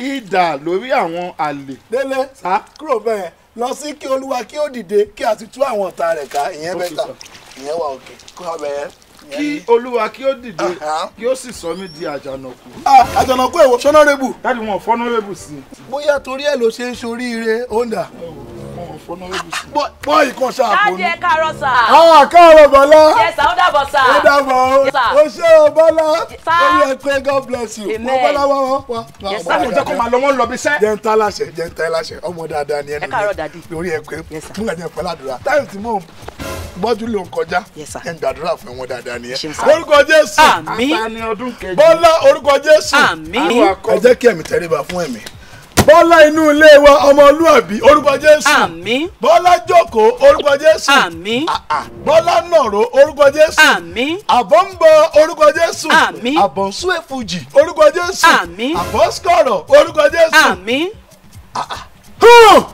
idà lórí àwọn àlè. délé Sá. kúrò bẹ́ẹ̀ lọ sí kí olúwa kí ó dìde kí a sì tú àwọn ọ̀tá rẹ̀ ká ìyẹn Ó bẹ́ẹ̀ ti ta sọ. ìyẹn wà òkè kúrò bẹ́ẹ̀. kí olúwa kí ó dìde Aha. kí ó sì sọ mí di àjànàkú. àjọ̀nàkú èwo sọ́nọ́rẹ́bù dáàdi wọn fọ́nọ́rẹ́bù sí i. bóyá torí ẹ̀ ló ṣe ń ṣoríire honda wọn fọ́nọ́rẹ́bù sí i. bọ́ ìkan ṣàpò dáàdi ní. ẹ káàárọ̀ sà. àwọn àkàrọ̀ bọ́lá yes sà ó dàbọ̀ sà. ó dàbọ̀ o Yes, sir. ó ṣe o bọ́lá Sir. ó yẹ pé god bless you Amen. wọ́n bọ́lá wá wá wá. Yes, sir. sáà kò jẹ́ kó máa lọ wọ́n lọ bí iṣẹ́. jẹ́ ń tá láṣẹ jẹ́ ń tá láṣẹ ọmọ dáadáa ni ẹnu Ẹ káàárọ̀, daddy. lórí ẹ pé Yes, sir. fún ẹ̀jẹ̀ pẹ́ ládùúrà táyọ̀ tí mò ń gbọ́jú ló ń kọjá Yes, sir. ẹ̀ ń gbàdúrà fún ẹ̀wọ̀n dáadáa ni ẹ. Ṣeun, sir. orúkọ jésù àmín ata ni ọdún kejì. bọ́lá orúkọ jésù àmín ẹ jẹ́ kí ẹ̀mí tẹríba fún ẹ̀mí. bọ́lá inú ilé wa ọmọlúàbí orúkọ jésù àmín bọ́lá jókòó orúkọ jésù àmín Ah, ah. bọ́lá nàró orúkọ jésù àmín àbọ̀ ń bọ orúkọ jésù Àmín. àbọ̀ ń sún èfújì orúkọ jésù Àmín. àbọ̀ sọ̀rọ̀ orúkọ jésù. àmín. Hàn!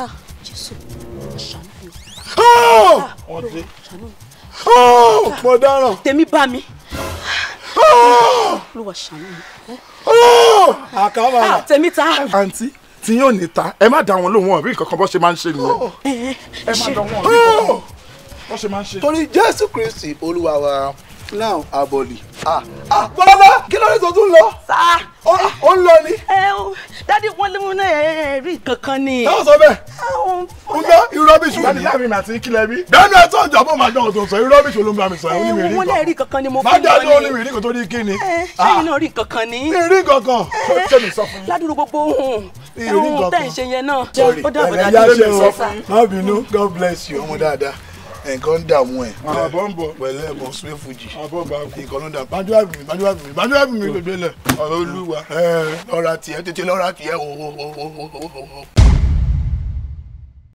Hàn! wọ́n dé. Hàn! mo dáràn. tèmi bá mi Hàn! olúwa ṣàánú mi. Hàn! àkàbàrà. Ah, tèmi ta. àǹtí tí yóò ní ta ẹ má dá wọn lóhùn wọn rí nǹkan kan bó ṣe máa ń ṣe nìyẹn. ẹ ẹ má dá wọn rí nǹkan kan bó ṣe máa ń ṣe. torí jésù kristi olúwa wa now abọ́lì. bọ́lá kí ló dé tó tún lọ sá. ó ó ń lọ ni. ẹ o dádì wọn lé wọn náà ẹ rí kankan ni. táwọn sọ bẹ́ẹ̀ Àwọn- ń gbọ́ irọ́ bí ṣùgbọ́n láti ni. láàrin mi àti kílẹ̀ bí. bẹ́ẹ̀ni ẹ tó ń jọ bó máa dán ọ̀tún sọ irọ́ bí ṣòló ń bá mi sọ ẹ̀ ó ní mi ẹ rí wọn lè rí nǹkan. kankan ni mo má fún dájú ó ní wọn mi ni. rí nǹkan tó ní kí ni. ẹ ṣẹ́yìn náà rí kankan ni. mi rí kankan. ṣé mi sọ fún yín. ládùúgbò gbogbo ohun Ìrí ohun kankan. tẹ̀ ń ṣe yẹn náà. sorry ó dàbọ̀ ẹ̀rẹ̀ dádì. yá ṣe sọ o fún yín. má bínú god bless you ọmọ dáadáa nǹkan ń dààmú ẹ̀. àbọ̀ ń bọ̀. pẹ̀lẹ́ ẹ̀bọ̀n sún èfújì. àbọ̀ bá kú. nǹkan ló ń dà bájú àbí mi bájú àbí mi bájú àbí mi gbẹgbẹ lẹ. ọ̀rọ̀ olúwa. ẹ lọ́ra tiẹ̀ tètè lọ́ra tiẹ̀ o o o o o o.